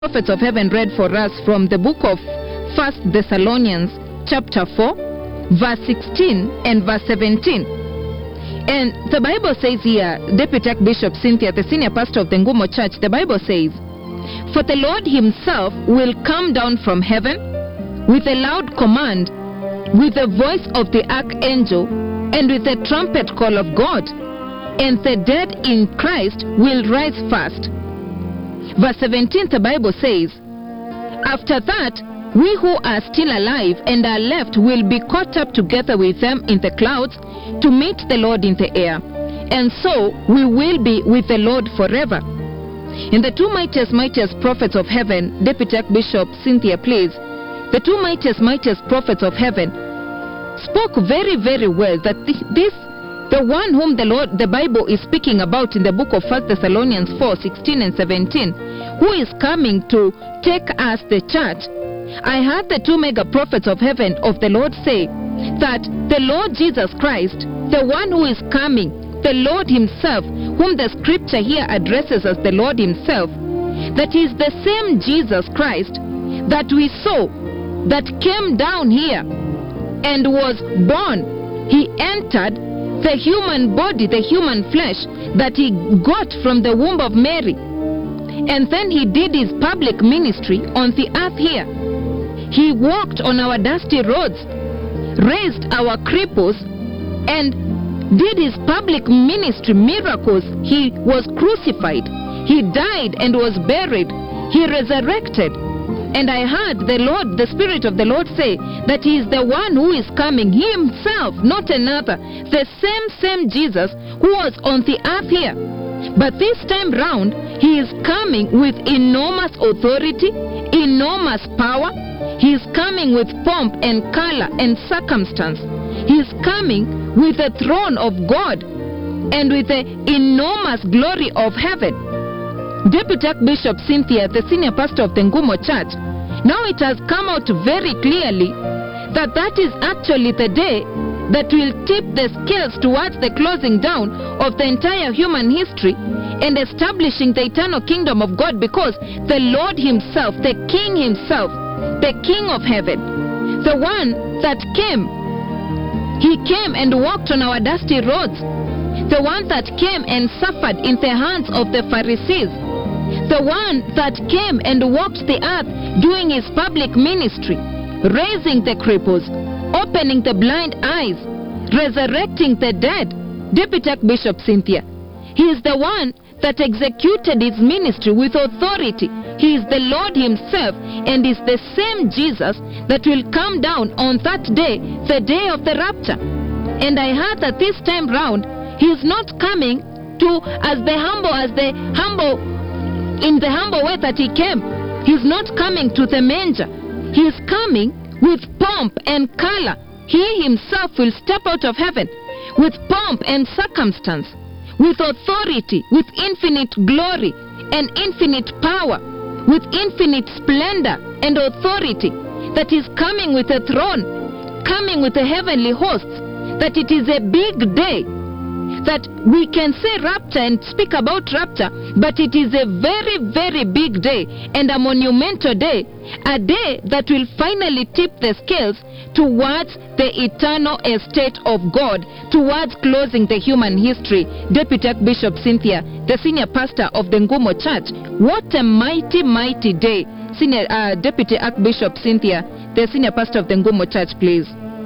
prophets of heaven read for us from the book of First Thessalonians chapter 4 verse 16 and verse 17. And the Bible says here, Deputy Archbishop Cynthia, the senior pastor of the Ngumo Church, the Bible says, For the Lord himself will come down from heaven with a loud command, with the voice of the archangel, and with the trumpet call of God, and the dead in Christ will rise first. Verse 17, the Bible says, After that, we who are still alive and are left will be caught up together with them in the clouds to meet the Lord in the air. And so we will be with the Lord forever. And the two mightiest, mightiest prophets of heaven, Deputy Archbishop Cynthia, please, the two mightiest, mightiest prophets of heaven spoke very, very well that thi- this, the one whom the Lord, the Bible is speaking about in the book of 1 Thessalonians 4 16 and 17, who is coming to take us, the church. I heard the two mega prophets of heaven of the Lord say that the Lord Jesus Christ, the one who is coming, the Lord Himself, whom the scripture here addresses as the Lord Himself, that is the same Jesus Christ that we saw that came down here and was born. He entered the human body, the human flesh that he got from the womb of Mary. And then he did his public ministry on the earth here. He walked on our dusty roads, raised our cripples, and did his public ministry miracles. He was crucified, he died and was buried, he resurrected. And I heard the Lord, the Spirit of the Lord say that He is the one who is coming, He Himself, not another. The same, same Jesus who was on the earth here. But this time round, He is coming with enormous authority, enormous power. He is coming with pomp and color and circumstance. He is coming with the throne of God and with the enormous glory of heaven. Deputy Archbishop Cynthia, the senior pastor of the Ngumo Church, now it has come out very clearly that that is actually the day that will tip the scales towards the closing down of the entire human history and establishing the eternal kingdom of God because the Lord Himself, the King Himself, the King of heaven, the one that came, He came and walked on our dusty roads, the one that came and suffered in the hands of the Pharisees the one that came and walked the earth doing his public ministry, raising the cripples, opening the blind eyes, resurrecting the dead. Deputy Archbishop Cynthia. He is the one that executed his ministry with authority. He is the Lord Himself and is the same Jesus that will come down on that day, the day of the rapture. And I heard that this time round, He is not coming to as the humble as the humble in the humble way that he came. He's not coming to the manger. He is coming with pomp and color. He himself will step out of heaven with pomp and circumstance, with authority, with infinite glory and infinite power, with infinite splendor and authority. That is coming with a throne, coming with the heavenly hosts. That it is a big day that we can say rapture and speak about rapture, but it is a very, very big day and a monumental day, a day that will finally tip the scales towards the eternal estate of God, towards closing the human history. Deputy Archbishop Cynthia, the senior pastor of the Ngumo Church, what a mighty, mighty day. Senior uh, Deputy Archbishop Cynthia, the senior pastor of the Ngumo Church, please.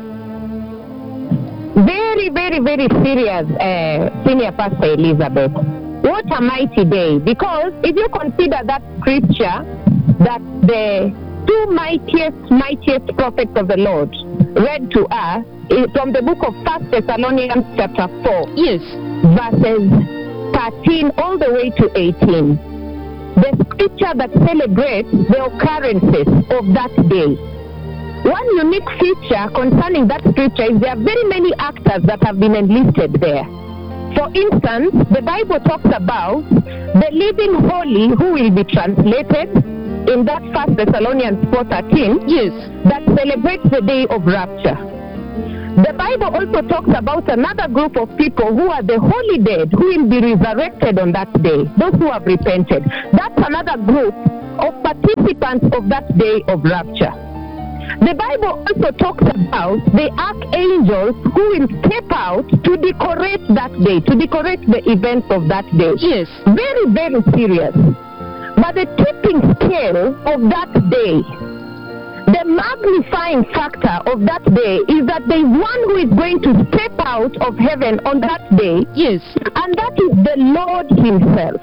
Very, very, very serious, uh, Senior Pastor Elizabeth. What a mighty day. Because if you consider that scripture that the two mightiest, mightiest prophets of the Lord read to us is from the book of First Thessalonians chapter 4, Yes. verses 13 all the way to 18. The scripture that celebrates the occurrences of that day. One unique feature concerning that scripture is there are very many actors that have been enlisted there. For instance, the Bible talks about the living holy who will be translated in that First Thessalonians 4:13 Yes. that celebrates the day of rapture. The Bible also talks about another group of people who are the holy dead who will be resurrected on that day, those who have repented. That's another group of participants of that day of rapture. The Bible also talks about the archangels who will step out to decorate that day, to decorate the events of that day. Yes. Very, very serious. But the tipping scale of that day, the magnifying factor of that day is that there is one who is going to step out of heaven on that day, Yes. and that is the Lord Himself.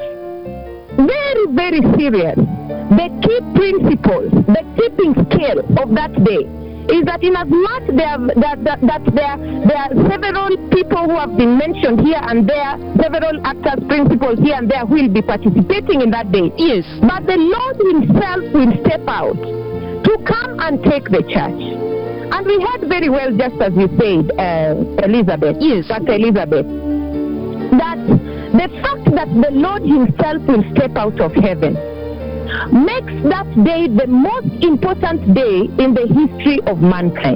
Very, very serious. The key principles, the tipping scale of that day is that in as much there, that, that, that there, there are several people who have been mentioned here and there, several actors, principals here and there who will be participating in that day. Yes. But the Lord Himself will step out to come and take the church. And we heard very well, just as you said, uh, Elizabeth, Yes. Dr. Elizabeth, that the fact that the Lord Himself will step out of heaven makes that day the most important day in the history of mankind.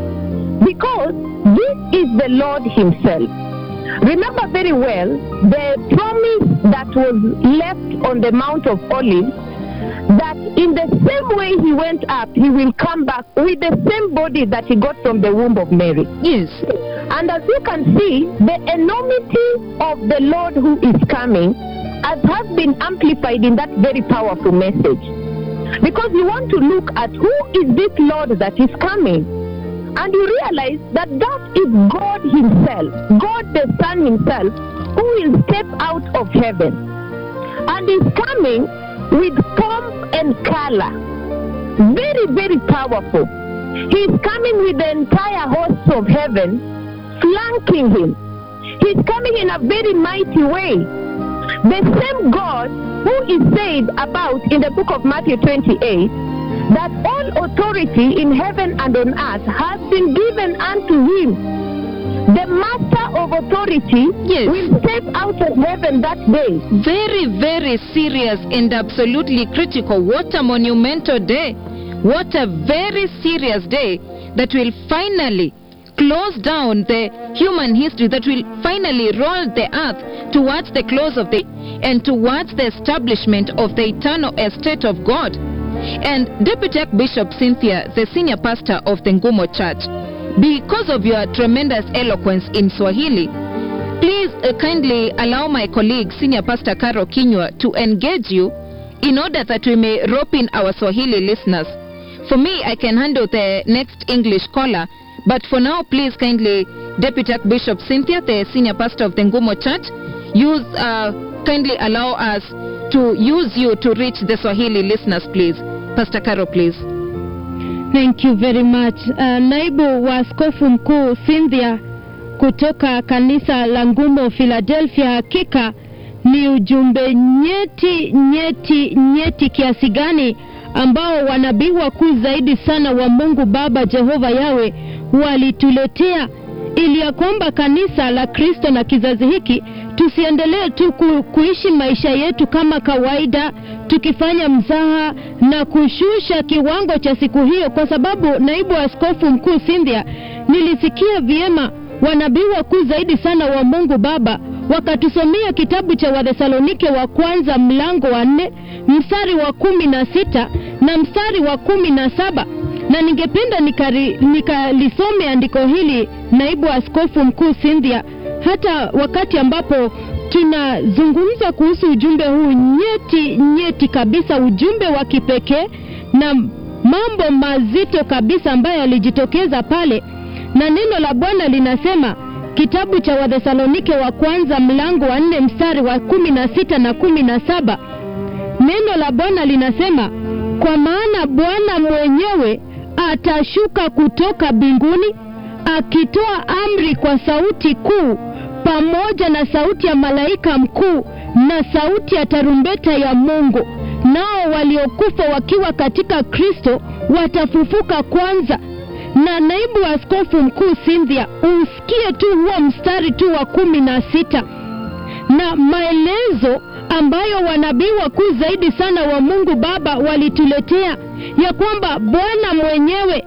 Because this is the Lord Himself. Remember very well the promise that was left on the Mount of Olives that in the same way he went up, he will come back with the same body that he got from the womb of Mary. Yes. And as you can see, the enormity of the Lord who is coming as has been amplified in that very powerful message. Because you want to look at who is this Lord that is coming. And you realize that that is God Himself, God the Son Himself, who will step out of heaven and is coming with pomp and color. Very, very powerful. He is coming with the entire host of heaven flanking him. He's coming in a very mighty way. The same God who is said about in the book of Matthew 28 that all authority in heaven and on earth has been given unto him. The master of authority Yes. will step out of heaven that day. Very, very serious and absolutely critical. What a monumental day. What a very serious day that will finally close down the human history, that will finally roll the earth towards the close of the and towards the establishment of the eternal estate of God. And Deputy Archbishop Cynthia, the senior pastor of the Ngumo Church, because of your tremendous eloquence in Swahili, Please uh, kindly allow my colleague, Senior Pastor Caro Kinywa, to engage you in order that we may rope in our Swahili listeners. For me, I can handle the next English caller, but for now, please kindly, Deputy Archbishop Cynthia, the Senior Pastor of the Ngumo Church, use, uh, kindly allow us to use you to reach the Swahili listeners, please. Pastor Caro, please. Thank you very much. Uh, naibu wa askofu mkuu Cynthia kutoka kanisa la Ngumo Philadelphia, hakika ni ujumbe nyeti nyeti nyeti kiasi gani ambao wanabii wakuu zaidi sana wa Mungu Baba Jehova Yawe walituletea ili ya kwamba kanisa la Kristo na kizazi hiki tusiendelee tu ku, kuishi maisha yetu kama kawaida tukifanya mzaha na kushusha kiwango cha siku hiyo, kwa sababu naibu askofu mkuu Cynthia, nilisikia vyema wanabii wakuu zaidi sana wa Mungu Baba wakatusomea kitabu cha Wathesalonike wa kwanza mlango wa nne mstari wa kumi na sita na mstari wa kumi na saba na ningependa nikari- nikalisome andiko hili naibu askofu mkuu Cynthia, hata wakati ambapo tunazungumza kuhusu ujumbe huu nyeti nyeti kabisa, ujumbe wa kipekee na mambo mazito kabisa ambayo yalijitokeza pale, na neno la Bwana linasema kitabu cha Wathesalonike wa kwanza mlango wa nne mstari wa kumi na sita na kumi na saba neno la Bwana linasema, kwa maana Bwana mwenyewe atashuka kutoka mbinguni akitoa amri kwa sauti kuu, pamoja na sauti ya malaika mkuu na sauti ya tarumbeta ya Mungu, nao waliokufa wakiwa katika Kristo watafufuka kwanza. Na naibu askofu mkuu Cynthia, usikie tu huo mstari tu wa kumi na sita na maelezo ambayo wanabii wakuu zaidi sana wa Mungu Baba walituletea ya kwamba Bwana mwenyewe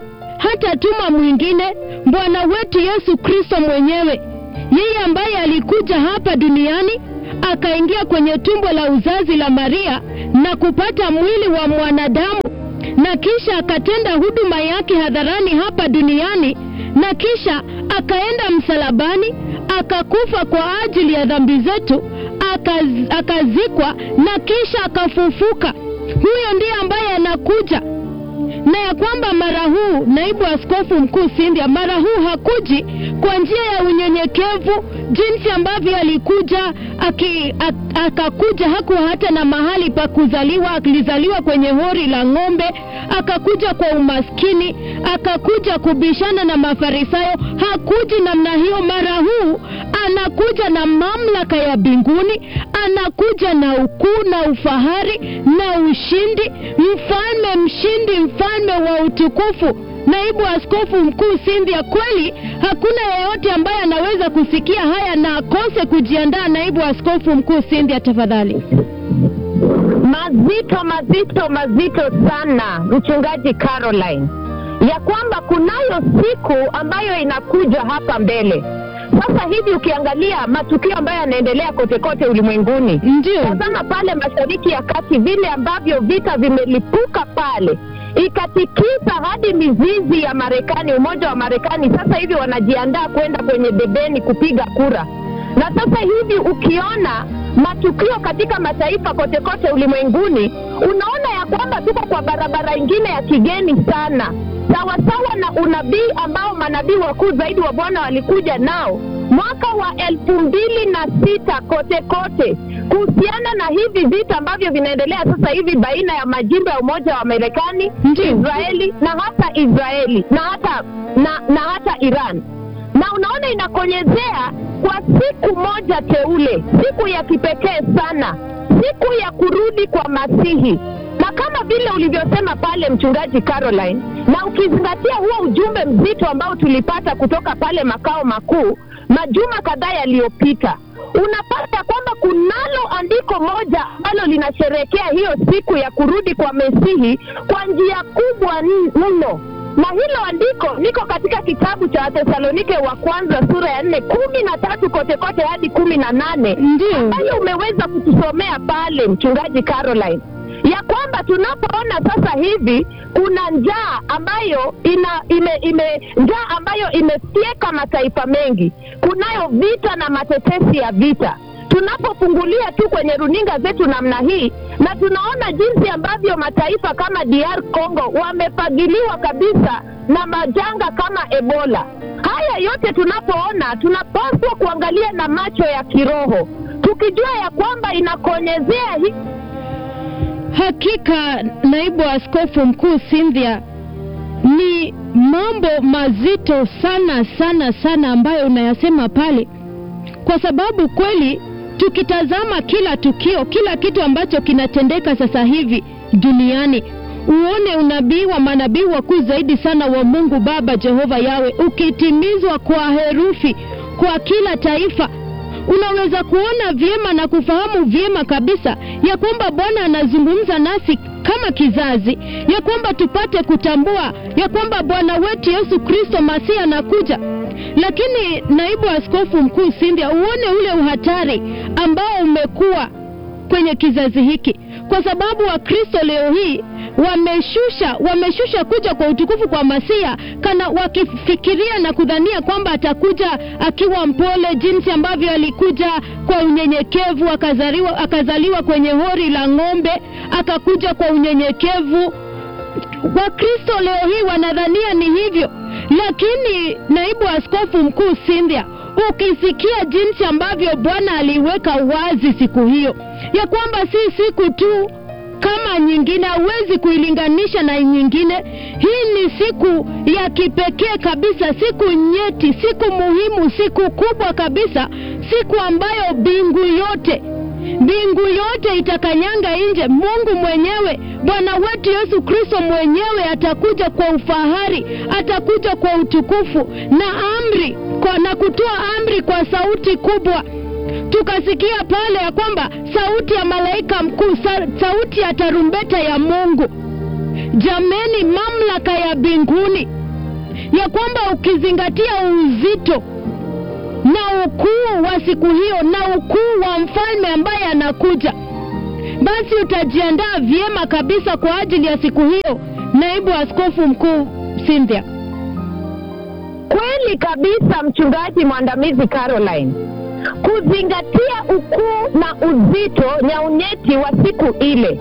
hatatuma mwingine, Bwana wetu Yesu Kristo mwenyewe, yeye ambaye alikuja hapa duniani akaingia kwenye tumbo la uzazi la Maria na kupata mwili wa mwanadamu na kisha akatenda huduma yake hadharani hapa duniani na kisha akaenda msalabani akakufa kwa ajili ya dhambi zetu akaz, akazikwa na kisha akafufuka. Huyo ndiye ambaye anakuja na ya kwamba mara huu naibu askofu mkuu Cynthia, mara huu hakuji kwa njia ya unyenyekevu jinsi ambavyo alikuja aki, ak, akakuja hakuwa hata na mahali pa kuzaliwa, alizaliwa kwenye hori la ng'ombe, akakuja kwa umaskini, akakuja kubishana na Mafarisayo. Hakuji namna hiyo. Mara huu anakuja na mamlaka ya mbinguni, anakuja na ukuu na ufahari na ushindi, mfalme mshindi, mfalme wa utukufu. Naibu askofu mkuu Cynthia, kweli hakuna yeyote ambaye anaweza kusikia haya na akose kujiandaa. Naibu askofu mkuu Cynthia, tafadhali. mazito mazito mazito sana mchungaji Caroline, ya kwamba kunayo siku ambayo inakuja hapa mbele. Sasa hivi ukiangalia matukio ambayo yanaendelea kote kote ulimwenguni, Ndio, tazama pale mashariki ya kati, vile ambavyo vita vimelipuka pale ikatikisa hadi mizizi ya Marekani. Umoja wa Marekani sasa hivi wanajiandaa kwenda kwenye debeni kupiga kura, na sasa hivi ukiona matukio katika mataifa kote kote ulimwenguni, unaona ya kwamba tuko kwa barabara ingine ya kigeni sana, sawasawa na unabii ambao manabii wakuu zaidi wa Bwana walikuja nao mwaka wa elfu mbili na sita kote kote kuhusiana na hivi vita ambavyo vinaendelea sasa hivi baina ya majimbo ya Umoja wa Marekani, Ndio. Israeli na hata Israeli na hata na, na hata Iran na unaona inakonyezea kwa siku moja teule, siku ya kipekee sana, siku ya kurudi kwa Masihi. Na kama vile ulivyosema pale, mchungaji Caroline, na ukizingatia huo ujumbe mzito ambao tulipata kutoka pale makao makuu majuma kadhaa yaliyopita, unapata kwamba kunalo andiko moja ambalo linasherehekea hiyo siku ya kurudi kwa Mesihi kwa njia kubwa n- mno na hilo andiko liko katika kitabu cha Wathesalonike wa kwanza sura ya nne kumi na tatu kote kote hadi kumi na nane ndio, ambayo umeweza kutusomea pale mchungaji Caroline, ya kwamba tunapoona sasa hivi kuna njaa ambayo ina ime, ime njaa ambayo imefyeka mataifa mengi, kunayo vita na matetesi ya vita tunapofungulia tu kwenye runinga zetu namna hii na tunaona jinsi ambavyo mataifa kama DR Congo wamefagiliwa kabisa na majanga kama Ebola. Haya yote tunapoona, tunapaswa kuangalia na macho ya kiroho, tukijua ya kwamba inakonyezea hii hakika naibu askofu mkuu Cynthia, ni mambo mazito sana sana sana ambayo unayasema pale, kwa sababu kweli tukitazama kila tukio, kila kitu ambacho kinatendeka sasa hivi duniani, uone unabii wa manabii wakuu zaidi sana wa Mungu Baba Jehova Yawe ukitimizwa kwa herufi kwa kila taifa unaweza kuona vyema na kufahamu vyema kabisa ya kwamba Bwana anazungumza nasi kama kizazi, ya kwamba tupate kutambua ya kwamba Bwana wetu Yesu Kristo Masihi anakuja. Lakini naibu askofu mkuu Cynthia, uone ule uhatari ambao umekuwa kwenye kizazi hiki, kwa sababu Wakristo leo hii wameshusha wameshusha kuja kwa utukufu kwa Masia kana wakifikiria na kudhania kwamba atakuja akiwa mpole, jinsi ambavyo alikuja kwa unyenyekevu, akazaliwa, akazaliwa kwenye hori la ng'ombe, akakuja kwa unyenyekevu. Wakristo leo hii wanadhania ni hivyo, lakini naibu askofu mkuu Cynthia, ukisikia jinsi ambavyo Bwana aliweka wazi siku hiyo ya kwamba si siku tu kama nyingine, hauwezi kuilinganisha na nyingine. Hii ni siku ya kipekee kabisa, siku nyeti, siku muhimu, siku kubwa kabisa, siku ambayo mbingu yote mbingu yote itakanyanga nje. Mungu mwenyewe, Bwana wetu Yesu Kristo mwenyewe atakuja kwa ufahari, atakuja kwa utukufu na amri kwa, na kutoa amri kwa sauti kubwa tukasikia pale ya kwamba sauti ya malaika mkuu, sa, sauti ya tarumbeta ya Mungu. Jameni, mamlaka ya mbinguni ya kwamba ukizingatia uzito na ukuu wa siku hiyo na ukuu wa mfalme ambaye anakuja, basi utajiandaa vyema kabisa kwa ajili ya siku hiyo, naibu askofu mkuu Cynthia. Kweli kabisa, mchungaji mwandamizi Caroline, kuzingatia ukuu na uzito nyaunyeti wa siku ile,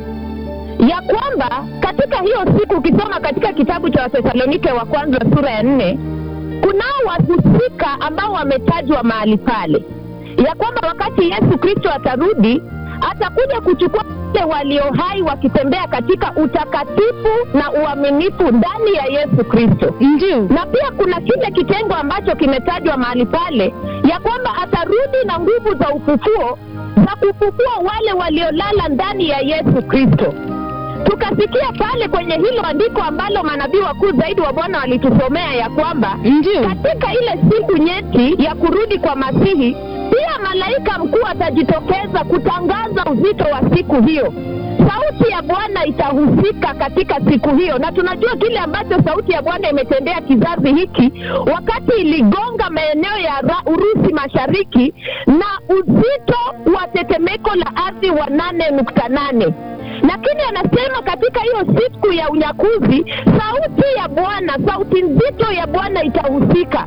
ya kwamba katika hiyo siku, ukisoma katika kitabu cha Wathesalonike wa kwanza sura ya nne, kunao wahusika ambao wametajwa mahali pale, ya kwamba wakati Yesu Kristo atarudi atakuja kuchukua wale walio hai wakitembea katika utakatifu na uaminifu ndani ya Yesu Kristo Ndio, na pia kuna kile kitengo ambacho kimetajwa mahali pale ya kwamba atarudi na nguvu za ufufuo za kufufua wale waliolala ndani ya Yesu Kristo. Tukasikia pale kwenye hilo andiko ambalo manabii wakuu zaidi wa Bwana walitusomea ya kwamba ndio, katika ile siku nyeti ya kurudi kwa Masihi, pia malaika mkuu atajitokeza kutangaza uzito wa siku hiyo. Sauti ya Bwana itahusika katika siku hiyo, na tunajua kile ambacho sauti ya Bwana imetendea kizazi hiki wakati iligonga maeneo ya Ra- Urusi mashariki na uzito wa tetemeko la ardhi wa nane nukta nane lakini anasema katika hiyo siku ya unyakuzi sauti ya Bwana, sauti nzito ya Bwana itahusika.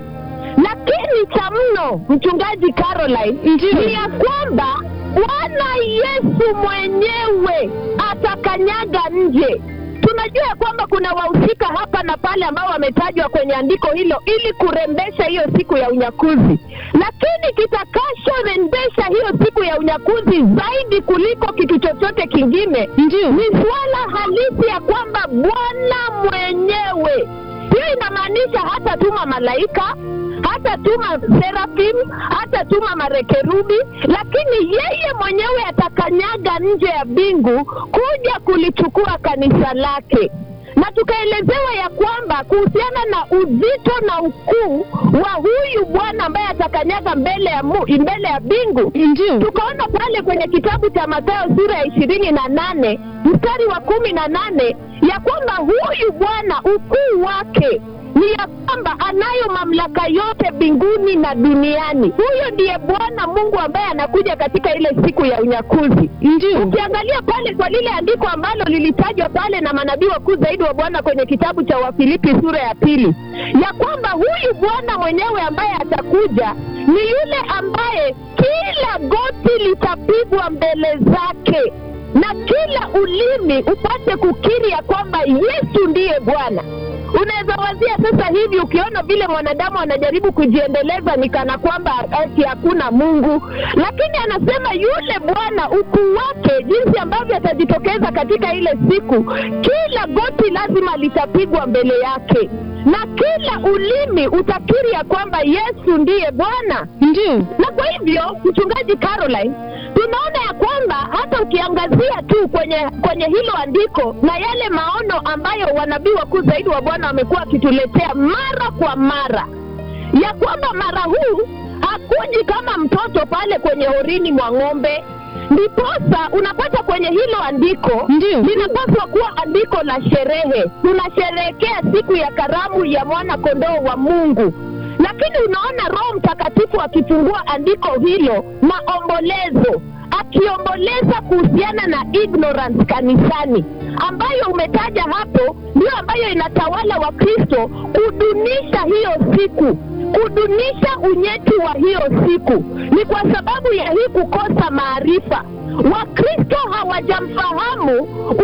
Lakini cha mno, mchungaji Caroline, Ndiyo. ni ya kwamba Bwana Yesu mwenyewe atakanyaga nje. Tunajua ya kwamba kuna wahusika hapa na pale ambao wametajwa kwenye andiko hilo ili kurembesha hiyo siku ya unyakuzi, lakini kitakachorembesha hiyo siku ya unyakuzi zaidi kuliko kitu chochote kingine ndio, ni suala halisi ya kwamba Bwana mwenyewe. Hiyo inamaanisha hata tuma malaika, hata tuma serafim, hata tuma marekerubi, lakini yeye mwenyewe atakanyaga nje ya mbingu kuja kulichukua kanisa lake na tukaelezewa ya kwamba kuhusiana na uzito na ukuu wa huyu Bwana ambaye atakanyaga mbele ya mu, mbele ya mbingu ndio, tukaona pale kwenye kitabu cha Mathayo sura ya ishirini na nane mstari wa kumi na nane ya kwamba huyu Bwana ukuu wake ni ya kwamba anayo mamlaka yote mbinguni na duniani. Huyo ndiye Bwana Mungu ambaye anakuja katika ile siku ya unyakuzi. ndio, Ukiangalia pale kwa lile andiko ambalo lilitajwa pale na manabii wakuu zaidi wa Bwana kwenye kitabu cha Wafilipi sura ya pili, ya kwamba huyu Bwana mwenyewe ambaye atakuja ni yule ambaye kila goti litapigwa mbele zake na kila ulimi upate kukiri ya kwamba Yesu ndiye Bwana. Unaweza wazia sasa hivi, ukiona vile mwanadamu anajaribu kujiendeleza ni kana kwamba ati hakuna Mungu, lakini anasema yule Bwana ukuu wake, jinsi ambavyo atajitokeza katika ile siku, kila goti lazima litapigwa mbele yake na kila ulimi utakiri ya kwamba Yesu ndiye Bwana ndio, na kwa hivyo mchungaji Caroline, tunaona ya kwamba hata ukiangazia tu kwenye kwenye hilo andiko na yale maono ambayo wanabii wakuu zaidi wa Bwana wamekuwa wakituletea mara kwa mara, ya kwamba mara huu hakuji kama mtoto pale kwenye horini mwa ng'ombe. Ndiposa unapata kwenye hilo andiko Ndio. linapaswa kuwa andiko la sherehe. Tunasherehekea siku ya karamu ya mwana kondoo wa Mungu, lakini unaona Roho Mtakatifu akifungua andiko hilo maombolezo, akiomboleza kuhusiana na ignorance kanisani, ambayo umetaja hapo, ndio ambayo inatawala Wakristo kudunisha hiyo siku kudunisha unyeti wa hiyo siku ni kwa sababu ya hii kukosa maarifa. Wakristo hawajamfahamu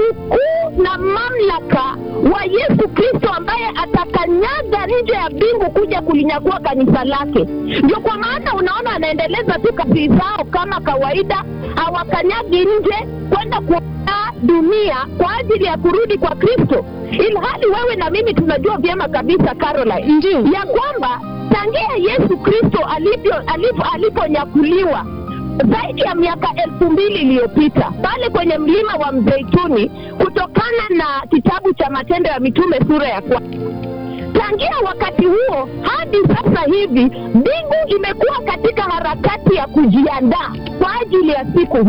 ukuu na mamlaka wa Yesu Kristo ambaye atakanyaga nje ya mbingu kuja kulinyakua kanisa lake. Ndio kwa maana unaona anaendeleza tu kazi zao kama kawaida, hawakanyagi nje kwenda kuandaa dunia kwa ajili ya kurudi kwa Kristo, ilhali wewe na mimi tunajua vyema kabisa Caroline ndio, ya kwamba tangia Yesu Kristo alivyo alipo aliponyakuliwa zaidi ya miaka elfu mbili iliyopita pale kwenye mlima wa Mzeituni, kutokana na kitabu cha Matendo ya Mitume sura ya kwanza. Tangia wakati huo hadi sasa hivi, mbingu imekuwa katika harakati ya kujiandaa kwa ajili ya siku hii,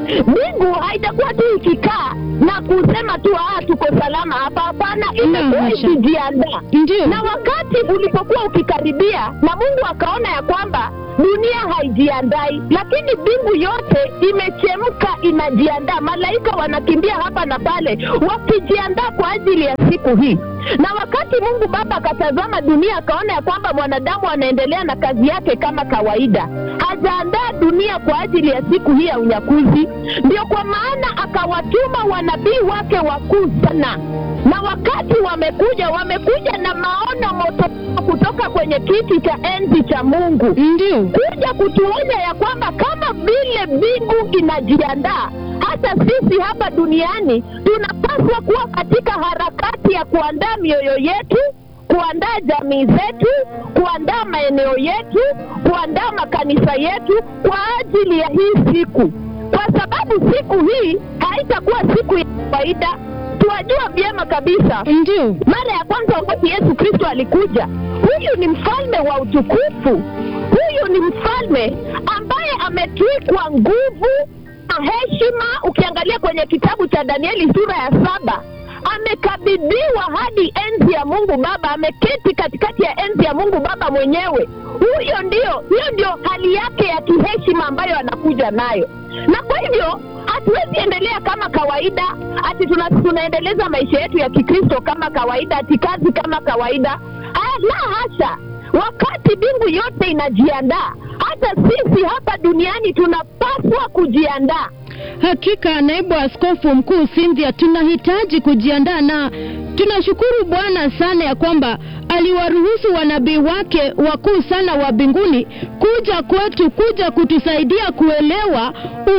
mbingu haitakuwa tu ikikaa na kusema tu ah, tuko salama hapa. Hapana, imekuwa hasha. ikijiandaa Ndio. na wakati ulipokuwa ukikaribia na Mungu akaona ya kwamba dunia haijiandai, lakini mbingu yote imechemka, inajiandaa. Malaika wanakimbia hapa na pale wakijiandaa kwa ajili ya siku hii. Na wakati Mungu Baba akatazama dunia, akaona ya kwamba mwanadamu anaendelea na kazi yake kama kawaida, hajaandaa dunia kwa ajili ya siku hii ya unyakuzi. Ndio kwa maana akawatuma wanabii wake wakuu sana na wakati wamekuja wamekuja na maono moto kutoka kwenye kiti cha enzi cha Mungu Ndio. kuja kutuonya ya kwamba kama vile mbingu inajiandaa, hata sisi hapa duniani tunapaswa kuwa katika harakati ya kuandaa mioyo yetu, kuandaa jamii zetu, kuandaa maeneo yetu, kuandaa makanisa yetu kwa ajili ya hii siku, kwa sababu siku hii haitakuwa siku ya kawaida. Tuwajua vyema kabisa Ndio. mara ya kwanza wakati Yesu Kristo alikuja, huyu ni mfalme wa utukufu. Huyu ni mfalme ambaye ametwikwa nguvu na heshima. Ukiangalia kwenye kitabu cha Danieli sura ya saba, amekabidhiwa hadi enzi ya Mungu Baba, ameketi katikati ya enzi ya Mungu Baba mwenyewe. Huyo ndio, hiyo ndio hali yake ya kiheshima ambayo anakuja nayo, na kwa hivyo hatuwezi endelea kama kawaida ati tuna, tunaendeleza maisha yetu ya Kikristo kama kawaida, ati kazi kama kawaida. Ah, la hasha! Wakati mbingu yote inajiandaa, hata sisi hapa duniani tunapaswa kujiandaa. Hakika naibu askofu mkuu Cynthia, tunahitaji kujiandaa na tunashukuru Bwana sana ya kwamba aliwaruhusu wanabii wake wakuu sana wa mbinguni kuja kwetu, kuja kutusaidia kuelewa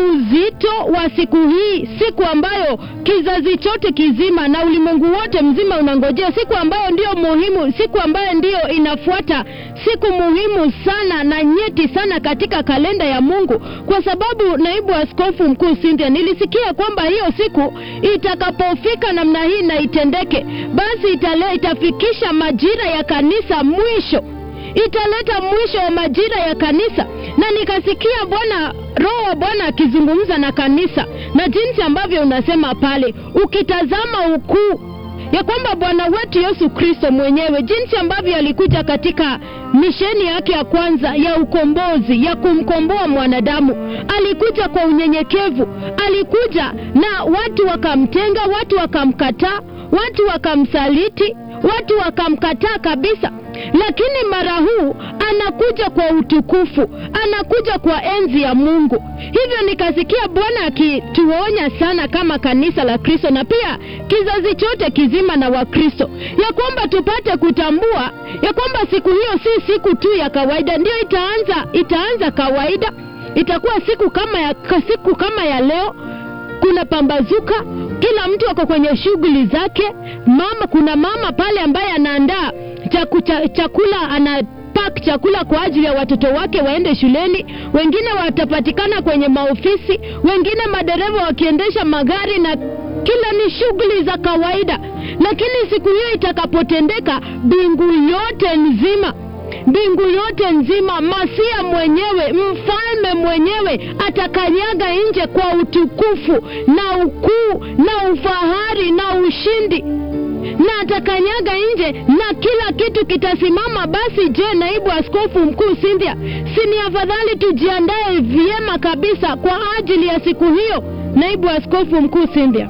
uzito wa siku hii, siku ambayo kizazi chote kizima na ulimwengu wote mzima unangojea, siku ambayo ndiyo muhimu, siku ambayo ndiyo inafuata, siku muhimu sana na nyeti sana katika kalenda ya Mungu, kwa sababu naibu askofu mkuu Cynthia, nilisikia kwamba hiyo siku itakapofika namna hii na itendeke, basi itale, itafikisha majira ya kanisa mwisho italeta mwisho wa majira ya kanisa na nikasikia bwana roho wa bwana akizungumza na kanisa na jinsi ambavyo unasema pale ukitazama ukuu ya kwamba bwana wetu yesu kristo mwenyewe jinsi ambavyo alikuja katika misheni yake ya kwanza ya ukombozi ya kumkomboa mwanadamu alikuja kwa unyenyekevu alikuja na watu wakamtenga watu wakamkataa watu wakamsaliti watu wakamkataa kabisa lakini mara huu anakuja kwa utukufu anakuja kwa enzi ya mungu hivyo nikasikia bwana akituonya sana kama kanisa la kristo na pia kizazi chote kizima na wakristo ya kwamba tupate kutambua ya kwamba siku hiyo si siku tu ya kawaida ndio itaanza itaanza kawaida itakuwa siku kama ya siku kama ya leo kuna pambazuka kila mtu ako kwenye shughuli zake mama kuna mama pale ambaye anaandaa chaku, cha, chakula ana pak chakula kwa ajili ya watoto wake waende shuleni wengine watapatikana kwenye maofisi wengine madereva wakiendesha magari na kila ni shughuli za kawaida lakini siku hiyo itakapotendeka mbingu yote nzima mbingu yote nzima masia mwenyewe mfalme mwenyewe atakanyaga nje kwa utukufu na ukuu na ufahari na ushindi na atakanyaga nje na kila kitu kitasimama basi je naibu askofu mkuu Cynthia si ni afadhali tujiandae vyema kabisa kwa ajili ya siku hiyo naibu askofu mkuu Cynthia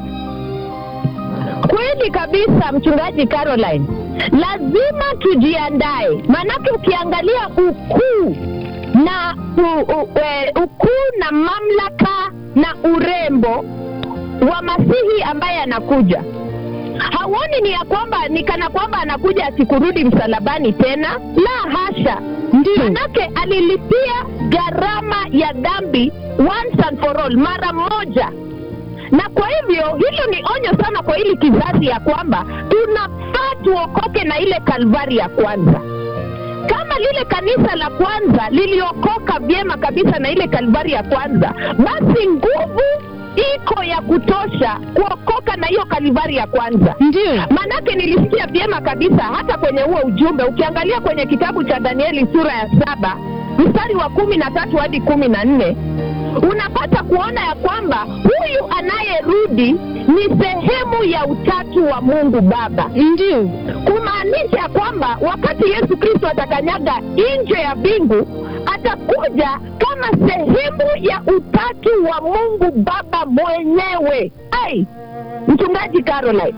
Kweli kabisa, mchungaji Caroline, lazima tujiandae, maanake ukiangalia ukuu na u, u, e, ukuu na mamlaka na urembo wa Masihi ambaye anakuja hauoni ni ya kwamba ni kana kwamba anakuja asikurudi msalabani tena la hasha ndio manake alilipia gharama ya dhambi once and for all mara moja na kwa hivyo hilo ni onyo sana kwa hili kizazi ya kwamba tunafaa tuokoke na ile kalvari ya kwanza kama lile kanisa la kwanza liliokoka vyema kabisa na ile kalvari ya kwanza basi nguvu iko ya kutosha kuokoka na hiyo kalivari ya kwanza ndio manake nilisikia vyema kabisa hata kwenye huo ujumbe ukiangalia kwenye kitabu cha danieli sura ya saba mstari wa kumi na tatu hadi kumi na nne unapata kuona ya kwamba huyu anayerudi ni sehemu ya utatu wa mungu baba ndio kumaanisha ya kwamba wakati yesu kristo atakanyaga nje ya mbingu atakuja kama sehemu ya utatu wa mungu baba mwenyewe ai mchungaji caroline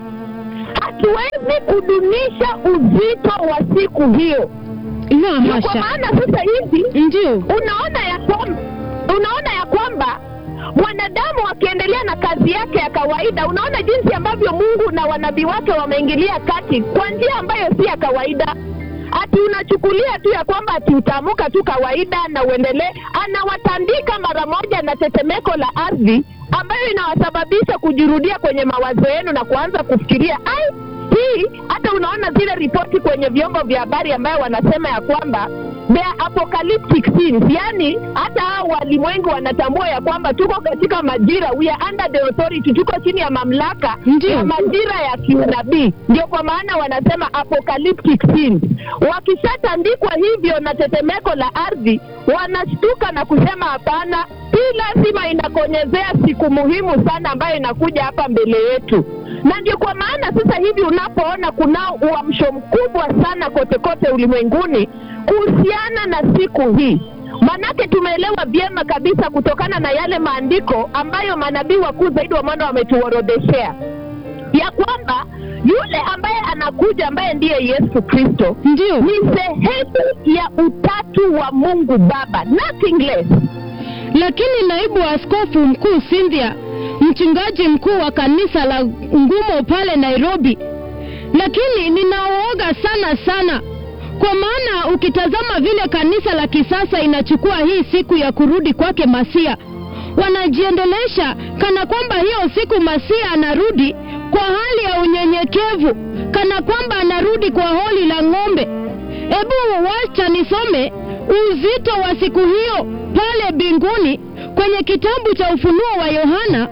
hatuwezi kudunisha uzito wa siku hiyo la Ndio kwa hasha maana sasa hivi ndio unaona ya kwamba unaona ya kwamba mwanadamu akiendelea na kazi yake ya kawaida unaona jinsi ambavyo mungu na wanabii wake wameingilia kati kwa njia ambayo si ya kawaida ati unachukulia tu ya kwamba ati utaamuka tu kawaida na uendelee anawatandika mara moja na tetemeko la ardhi ambayo inawasababisha kujirudia kwenye mawazo yenu na kuanza kufikiria ai hii hata unaona zile ripoti kwenye vyombo vya habari ambayo wanasema ya kwamba they are apocalyptic scenes yani hata hao walimwengu wanatambua ya kwamba tuko katika majira we are under the authority tuko chini ya mamlaka Ndio. ya majira ya kiunabii ndio kwa maana wanasema apocalyptic scenes wakishatandikwa hivyo na tetemeko la ardhi wanashtuka na kusema hapana hii lazima inakonyezea siku muhimu sana ambayo inakuja hapa mbele yetu na ndio kwa maana sasa hivi unapoona kunao uamsho mkubwa sana kote kote ulimwenguni kuhusiana na siku hii manake tumeelewa vyema kabisa kutokana na yale maandiko ambayo manabii wakuu zaidi wa mwana wametuorodheshea ya kwamba yule ambaye anakuja ambaye ndiye yesu kristo ndio ni sehemu ya utatu wa mungu baba nothing less lakini naibu askofu mkuu Cynthia, mchungaji mkuu wa kanisa la Ngumo pale Nairobi, lakini ninaooga sana sana, kwa maana ukitazama vile kanisa la kisasa inachukua hii siku ya kurudi kwake Masia, wanajiendelesha kana kwamba hiyo siku Masia anarudi kwa hali ya unyenyekevu, kana kwamba anarudi kwa holi la ng'ombe. Hebu wacha nisome uzito wa siku hiyo pale mbinguni kwenye kitabu cha Ufunuo wa Yohana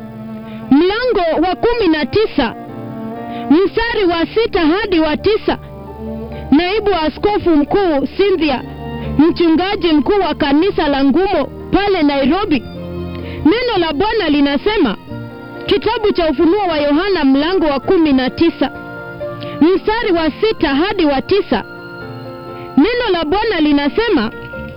mlango wa kumi na tisa mstari wa sita hadi wa tisa. Naibu askofu mkuu Cynthia, mchungaji mkuu wa kanisa la Ngumo pale Nairobi, neno la Bwana linasema kitabu cha Ufunuo wa Yohana mlango wa kumi na tisa mstari wa sita hadi wa tisa. Neno la Bwana linasema,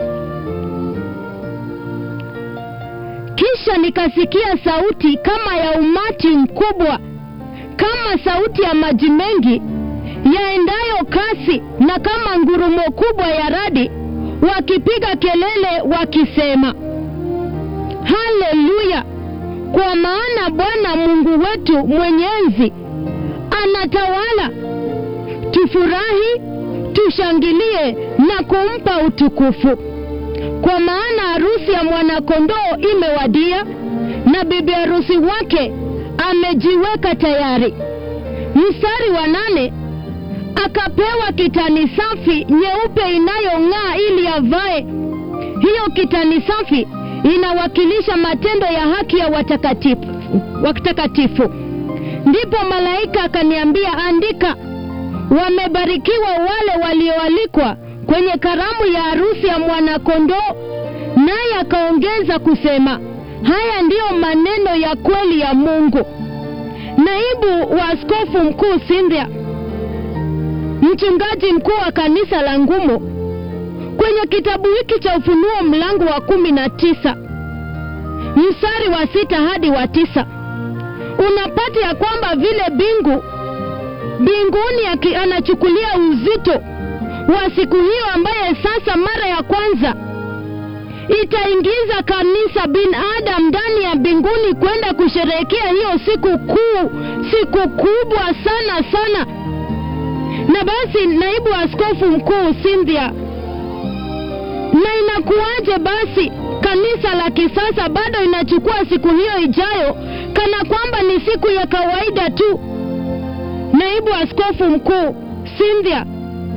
kisha nikasikia sauti kama ya umati mkubwa, kama sauti ya maji mengi yaendayo kasi, na kama ngurumo kubwa ya radi, wakipiga kelele wakisema, haleluya! Kwa maana Bwana Mungu wetu mwenyezi anatawala. Tufurahi, tushangilie na kumpa utukufu, kwa maana harusi ya mwanakondoo imewadia, na bibi harusi wake amejiweka tayari. Mstari wa nane, akapewa kitani safi nyeupe inayong'aa ili avae. Hiyo kitani safi inawakilisha matendo ya haki ya watakatifu watakatifu. Ndipo malaika akaniambia, andika, wamebarikiwa wale walioalikwa kwenye karamu ya harusi ya mwanakondoo. Naye akaongeza kusema, haya ndiyo maneno ya kweli ya Mungu. Naibu wa askofu mkuu Cynthia, mchungaji mkuu wa kanisa la Ngumo, kwenye kitabu hiki cha Ufunuo mlango wa kumi na tisa mstari wa sita hadi wa tisa unapata ya kwamba vile bingu mbinguni aki- anachukulia uzito wa siku hiyo ambaye sasa mara ya kwanza itaingiza kanisa binadamu ndani ya mbinguni kwenda kusherehekea hiyo siku kuu, siku kubwa sana sana. Na basi, naibu askofu mkuu Cynthia, na inakuwaje basi kanisa la kisasa bado inachukua siku hiyo ijayo kana kwamba ni siku ya kawaida tu? Naibu askofu mkuu Cynthia,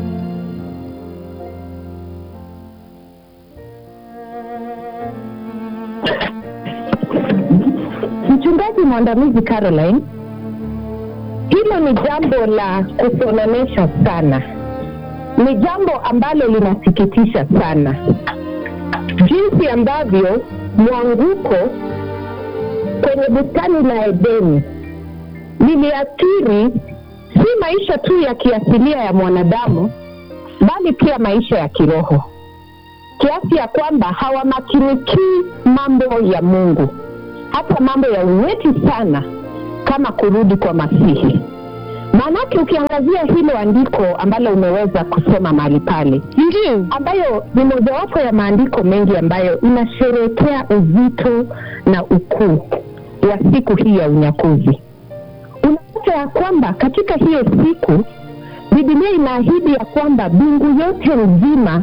mchungaji mwandamizi caroline hilo ni jambo la kusononesha sana ni jambo ambalo linasikitisha sana jinsi ambavyo mwanguko kwenye bustani la Edeni liliathiri si maisha tu ya kiasilia ya mwanadamu, bali pia maisha ya kiroho, kiasi ya kwamba hawamakinikii mambo ya Mungu, hata mambo ya unyeti sana kama kurudi kwa Masihi. Maanake ukiangazia hilo andiko ambalo umeweza kusoma mahali pale, Ndio. ambayo ni mojawapo ya maandiko mengi ambayo inasherehekea uzito na ukuu wa siku hii ya unyakuzi. Unapata ya kwamba katika hiyo siku Biblia inaahidi ya kwamba mbingu yote nzima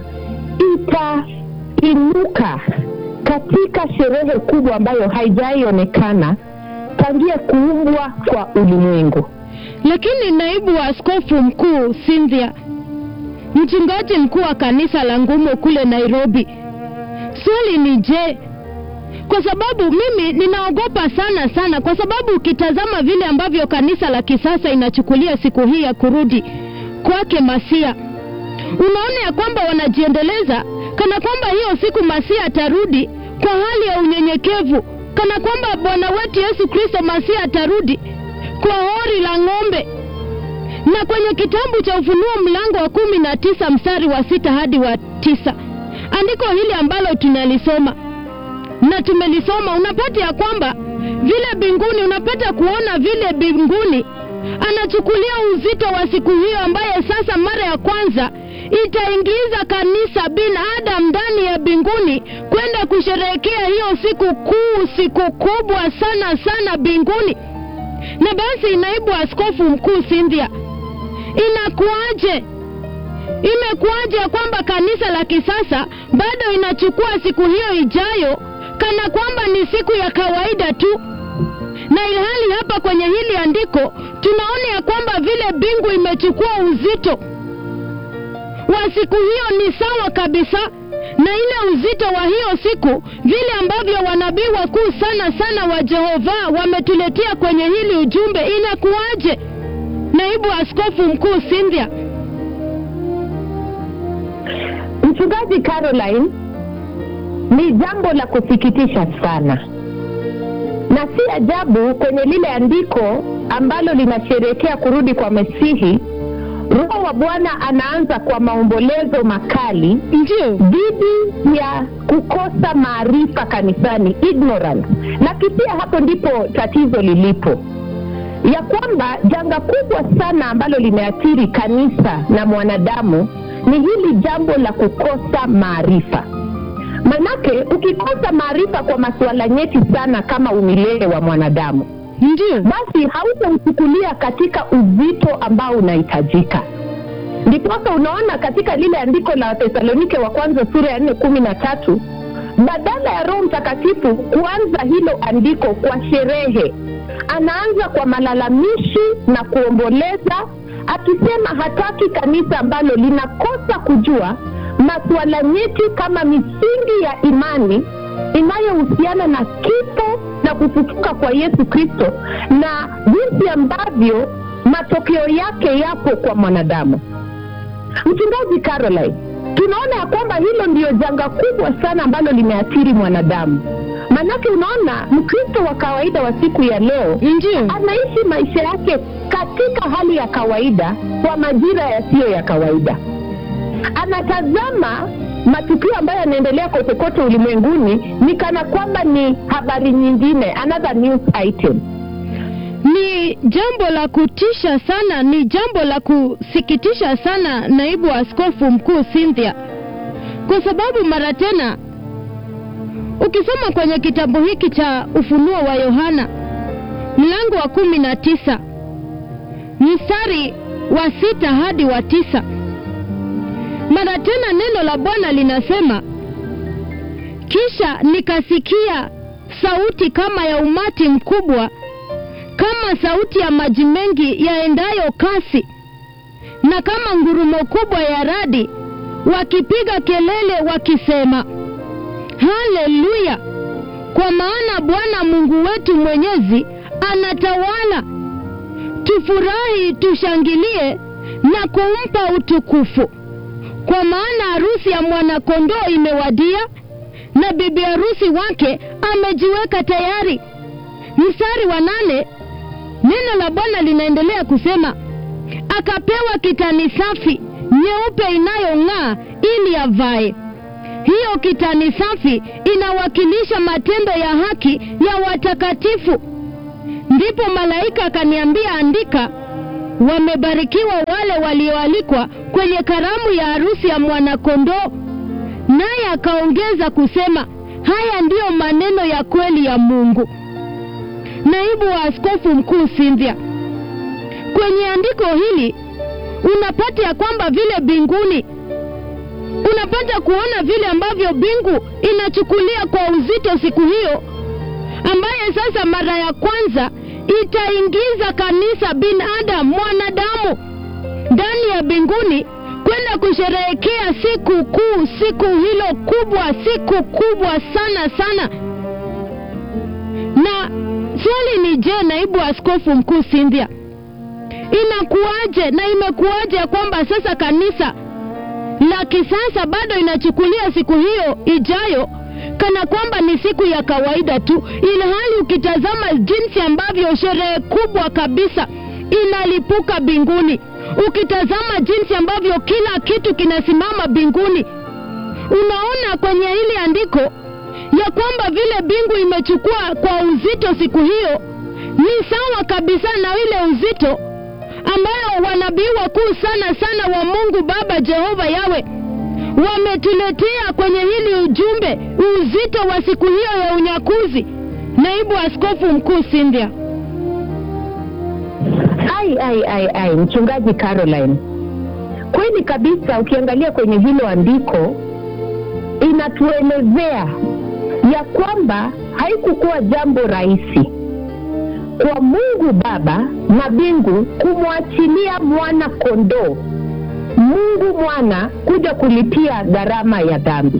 itainuka katika sherehe kubwa ambayo haijaionekana tangia kuumbwa kwa ulimwengu. Lakini naibu wa askofu mkuu Cynthia, mchungaji mkuu wa kanisa la Ngumo kule Nairobi, swali ni je, kwa sababu mimi ninaogopa sana sana, kwa sababu ukitazama vile ambavyo kanisa la kisasa inachukulia siku hii ya kurudi kwake Masia, unaona ya kwamba wanajiendeleza kana kwamba hiyo siku Masia atarudi kwa hali ya unyenyekevu, kana kwamba Bwana wetu Yesu Kristo Masia atarudi kwa hori la ng'ombe. Na kwenye kitabu cha Ufunuo mlango wa kumi na tisa mstari wa sita hadi wa tisa andiko hili ambalo tunalisoma na tumelisoma, unapata ya kwamba vile mbinguni, unapata kuona vile mbinguni anachukulia uzito wa siku hiyo ambaye sasa mara ya kwanza itaingiza kanisa binadamu ndani ya mbinguni kwenda kusherehekea hiyo siku kuu, siku kubwa sana sana mbinguni. Na basi, naibu askofu mkuu Cynthia, inakuwaje imekuwaje ya kwamba kanisa la kisasa bado inachukua siku hiyo ijayo kana kwamba ni siku ya kawaida tu, na ilhali hapa kwenye hili andiko tunaona ya kwamba vile mbingu imechukua uzito wa siku hiyo ni sawa kabisa na ile uzito wa hiyo siku, vile ambavyo wanabii wakuu sana sana wa Jehova wametuletea kwenye hili ujumbe. Inakuwaje, naibu askofu mkuu Cynthia? Mchungaji Caroline, ni jambo la kusikitisha sana, na si ajabu kwenye lile andiko ambalo linasherehekea kurudi kwa Mesihi, Roho wa Bwana anaanza kwa maombolezo makali Ndio, dhidi ya kukosa maarifa kanisani, ignorance. Na kisia hapo ndipo tatizo lilipo, ya kwamba janga kubwa sana ambalo limeathiri kanisa na mwanadamu ni hili jambo la kukosa maarifa. Manake ukikosa maarifa kwa masuala nyeti sana kama umilele wa mwanadamu, ndio, basi hautauchukulia katika uzito ambao unahitajika. Ndiposa unaona katika lile andiko la Wathesalonike wa kwanza sura ya nne kumi na tatu badala ya Roho Mtakatifu kuanza hilo andiko kwa sherehe, anaanza kwa malalamishi na kuomboleza, akisema hataki kanisa ambalo linakosa kujua masuala nyeti kama misingi ya imani inayohusiana na kifo na kufufuka kwa Yesu Kristo na jinsi ambavyo matokeo yake yapo kwa mwanadamu. Mchungaji Caroline, tunaona ya kwamba hilo ndiyo janga kubwa sana ambalo limeathiri mwanadamu. Maanake unaona Mkristo wa kawaida wa siku ya leo ndio, anaishi maisha yake katika hali ya kawaida kwa majira yasiyo ya kawaida. Anatazama matukio ambayo yanaendelea kote kote ulimwenguni ni kana kwamba ni habari nyingine, another news item. ni jambo la kutisha sana, ni jambo la kusikitisha sana, naibu askofu mkuu Cynthia, kwa sababu mara tena ukisoma kwenye kitabu hiki cha Ufunuo wa Yohana mlango wa kumi na tisa mstari wa sita hadi wa tisa mara tena neno la Bwana linasema, kisha nikasikia sauti kama ya umati mkubwa, kama sauti ya maji mengi yaendayo kasi, na kama ngurumo kubwa ya radi, wakipiga kelele wakisema, haleluya! Kwa maana Bwana Mungu wetu Mwenyezi anatawala. Tufurahi, tushangilie na kumpa utukufu, kwa maana harusi ya mwana-kondoo imewadia, na bibi harusi wake amejiweka tayari. Mstari wa nane, neno la Bwana linaendelea kusema, akapewa kitani safi nyeupe inayong'aa ili avae. Hiyo kitani safi inawakilisha matendo ya haki ya watakatifu. Ndipo malaika akaniambia, andika, wamebarikiwa wale walioalikwa kwenye karamu ya harusi ya mwanakondoo. Naye akaongeza kusema, haya ndiyo maneno ya kweli ya Mungu. Naibu wa askofu mkuu Cynthia, kwenye andiko hili unapata ya kwamba vile mbinguni unapata kuona vile ambavyo mbingu inachukulia kwa uzito siku hiyo ambaye sasa mara ya kwanza itaingiza kanisa binadamu mwanadamu ndani ya mbinguni kwenda kusherehekea siku kuu siku hilo kubwa siku kubwa sana sana na swali ni je naibu askofu mkuu Cynthia inakuwaje na imekuwaje ya kwamba sasa kanisa la kisasa bado inachukulia siku hiyo ijayo kana kwamba ni siku ya kawaida tu, ilhali ukitazama jinsi ambavyo sherehe kubwa kabisa inalipuka mbinguni, ukitazama jinsi ambavyo kila kitu kinasimama mbinguni, unaona kwenye hili andiko ya kwamba vile mbingu imechukua kwa uzito siku hiyo ni sawa kabisa na ile uzito ambayo wanabii wakuu sana sana wa Mungu Baba Jehova Yawe wametuletea kwenye hili ujumbe, uzito wa siku hiyo ya unyakuzi. Naibu Askofu Mkuu Cynthia. Ai, ai, ai, ai, mchungaji Caroline, kweli kabisa, ukiangalia kwenye hilo andiko inatuelezea ya kwamba haikukuwa jambo rahisi kwa Mungu Baba na mbingu kumwachilia mwana kondoo, Mungu mwana kuja kulipia gharama ya dhambi.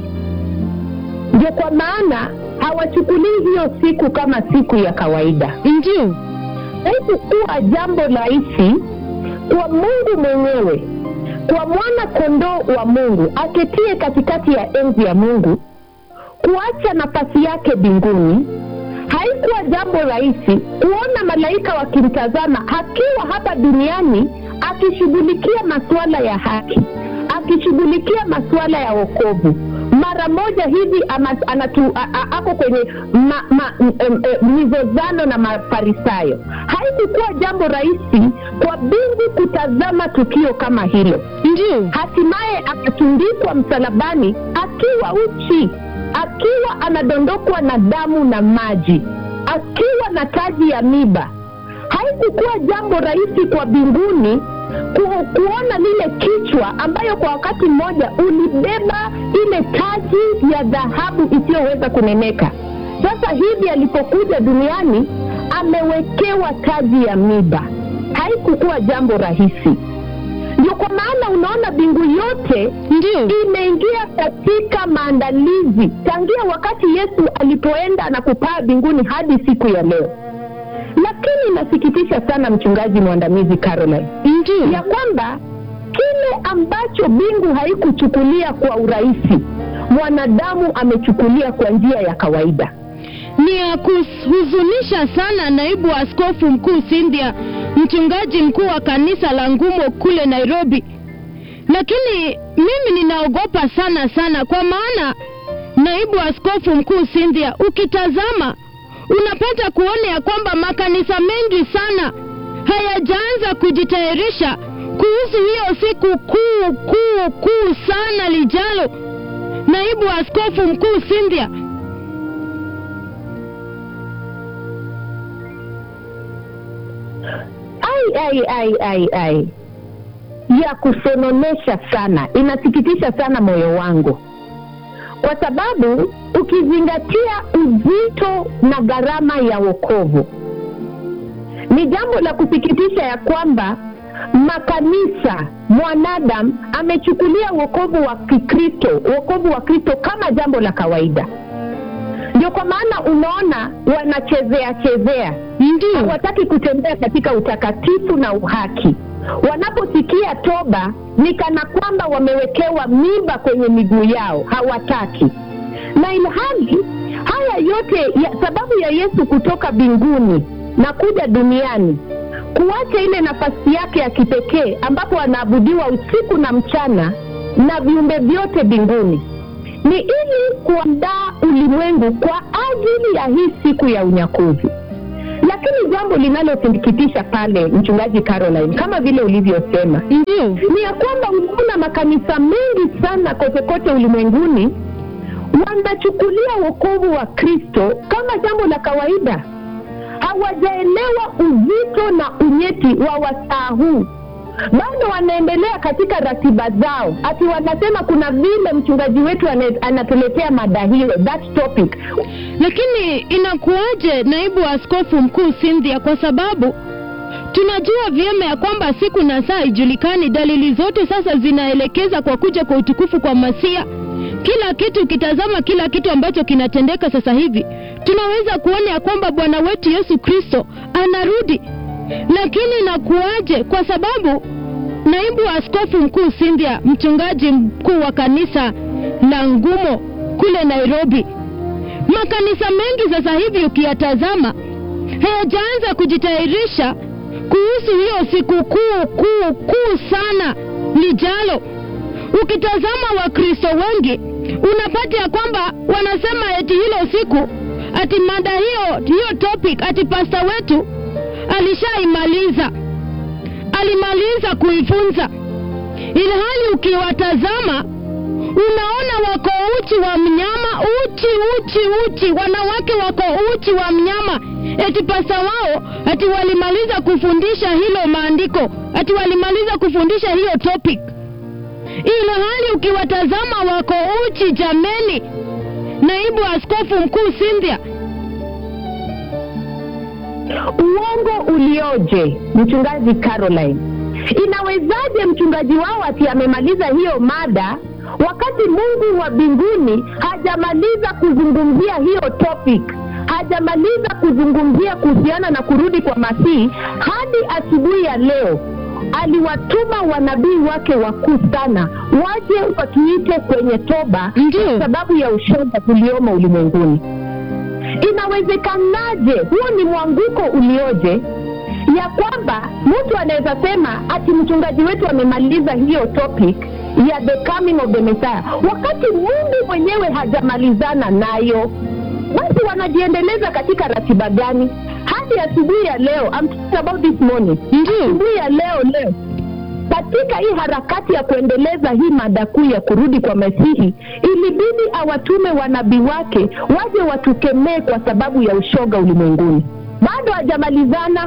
Ndio kwa maana hawachukulii hiyo siku kama siku ya kawaida. Ndio, Haikukuwa jambo rahisi kwa Mungu mwenyewe, kwa mwana kondoo wa Mungu aketie katikati ya enzi ya Mungu, kuacha nafasi yake mbinguni haikuwa jambo rahisi kuona malaika wakimtazama akiwa hapa duniani akishughulikia masuala ya haki, akishughulikia masuala ya wokovu. Mara moja hivi ama, anatu, a, a, ako kwenye ma, ma, m, m, m, mizozano na Mafarisayo. Haikukuwa jambo rahisi kwa mbingu kutazama tukio kama hilo. ndio, Hatimaye akatundikwa msalabani akiwa uchi, akiwa anadondokwa na damu na maji, akiwa na taji ya miba. Haikukuwa jambo rahisi kwa mbinguni ku, kuona lile kichwa ambayo kwa wakati mmoja ulibeba ile taji ya dhahabu isiyoweza kuneneka. Sasa hivi alipokuja duniani amewekewa taji ya miba. Haikukuwa jambo rahisi. Ndio kwa maana unaona mbingu yote ndio, imeingia katika maandalizi tangia wakati Yesu alipoenda na kupaa mbinguni hadi siku ya leo. Lakini inasikitisha sana, mchungaji mwandamizi Caroline, ndio, ya kwamba kile ambacho mbingu haikuchukulia kwa urahisi, mwanadamu amechukulia kwa njia ya kawaida. ni ya kuhuzunisha sana, naibu askofu mkuu Cynthia, mchungaji mkuu wa kanisa la Ngumo kule Nairobi. Lakini mimi ninaogopa sana sana, kwa maana naibu askofu mkuu Cynthia, ukitazama unapata kuona ya kwamba makanisa mengi sana hayajaanza kujitayarisha kuhusu hiyo siku kuu kuu kuu sana lijalo. Naibu askofu mkuu Cynthia, ai ai ai ai ai ya kusononesha sana inasikitisha sana moyo wangu kwa sababu ukizingatia uzito na gharama ya wokovu ni jambo la kusikitisha ya kwamba makanisa mwanadamu amechukulia wokovu wa kikristo wokovu wa kristo kama jambo la kawaida ndio kwa maana unaona wanachezea chezea ndio, hawataki kutembea katika utakatifu na uhaki wanaposikia toba ni kana kwamba wamewekewa miba kwenye miguu yao hawataki na ilhali haya yote ya, sababu ya yesu kutoka mbinguni na kuja duniani kuacha ile nafasi yake ya kipekee ambapo anaabudiwa usiku na mchana na viumbe vyote mbinguni ni ili kuandaa ulimwengu kwa ajili ya hii siku ya unyakuzi lakini jambo linalosikitisha pale mchungaji caroline kama vile ulivyosema ndio ni ya kwamba unaona makanisa mengi sana kote kote ulimwenguni wanachukulia wokovu wa kristo kama jambo la kawaida hawajaelewa uzito na unyeti wa wasaa huu bado wanaendelea katika ratiba zao ati wanasema kuna vile mchungaji wetu ane- anatuletea mada hiyo that topic lakini inakuwaje naibu askofu mkuu Cynthia kwa sababu tunajua vyema ya kwamba siku na saa ijulikani dalili zote sasa zinaelekeza kwa kuja kwa utukufu kwa masia kila kitu ukitazama kila kitu ambacho kinatendeka sasa hivi tunaweza kuona ya kwamba bwana wetu yesu kristo anarudi lakini inakuwaje kwa sababu naibu askofu mkuu Cynthia mchungaji mkuu wa kanisa la ngumo kule nairobi makanisa mengi sasa hivi ukiyatazama hayajaanza kujitayarisha kuhusu hiyo siku kuu kuu kuu sana lijalo ukitazama wakristo wengi unapata ya kwamba wanasema eti hilo siku ati mada hiyo hiyo topic ati pasta wetu alishaimaliza alimaliza kuifunza ilhali ukiwatazama unaona wako uchi wa mnyama uchi uchi uchi wanawake wako uchi wa mnyama eti pasa wao ati walimaliza kufundisha hilo maandiko ati walimaliza kufundisha hiyo topic ilhali ukiwatazama wako uchi jameni naibu askofu mkuu Cynthia uongo ulioje mchungaji caroline inawezaje mchungaji wao ati amemaliza hiyo mada wakati mungu wa mbinguni hajamaliza kuzungumzia hiyo topic hajamaliza kuzungumzia kuhusiana na kurudi kwa masihi hadi asubuhi ya leo aliwatuma wanabii wake wakuu sana waje watuite kwenye toba Ndio. kwa sababu ya ushoga tuliomo ulimwenguni inawezekanaje huo ni mwanguko ulioje ya kwamba mtu anaweza sema ati mchungaji wetu amemaliza hiyo topic ya the coming of the messiah wakati mungu mwenyewe hajamalizana nayo basi wanajiendeleza katika ratiba gani hadi asubuhi ya leo I'm talking about this morning ndio asubuhi ya leo leo katika hii harakati ya kuendeleza hii mada kuu ya kurudi kwa masihi ilibidi awatume wanabii wake waje watukemee kwa sababu ya ushoga ulimwenguni bado hajamalizana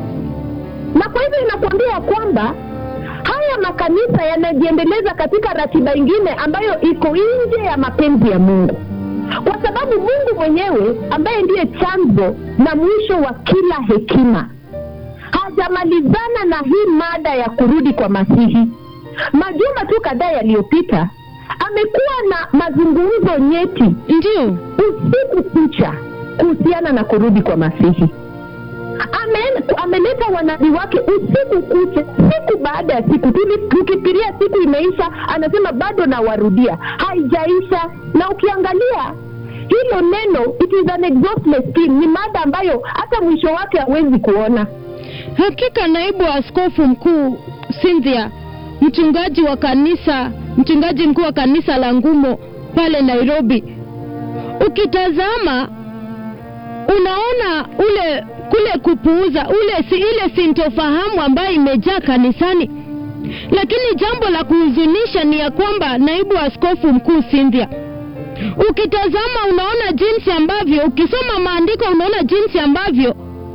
na kwa hivyo inakuambia ya kwamba haya makanisa yanajiendeleza katika ratiba ingine ambayo iko nje ya mapenzi ya mungu kwa sababu mungu mwenyewe ambaye ndiye chanzo na mwisho wa kila hekima hajamalizana na hii mada ya kurudi kwa masihi majuma tu kadhaa yaliyopita amekuwa na mazungumzo nyeti ndio usiku kucha kuhusiana na kurudi kwa masihi Ame- ameleta wanabii wake usiku kucha siku baada ya siku Tuli- tukifikiria siku imeisha anasema bado nawarudia haijaisha na ukiangalia hilo neno it is an exhaustless theme ni mada ambayo hata mwisho wake hawezi kuona hakika naibu askofu mkuu Cynthia mchungaji wa kanisa mchungaji mkuu wa kanisa la ngumo pale Nairobi ukitazama unaona ule kule kupuuza ule si, ile sintofahamu ambayo imejaa kanisani lakini jambo la kuhuzunisha ni ya kwamba naibu askofu mkuu Cynthia ukitazama unaona jinsi ambavyo ukisoma maandiko unaona jinsi ambavyo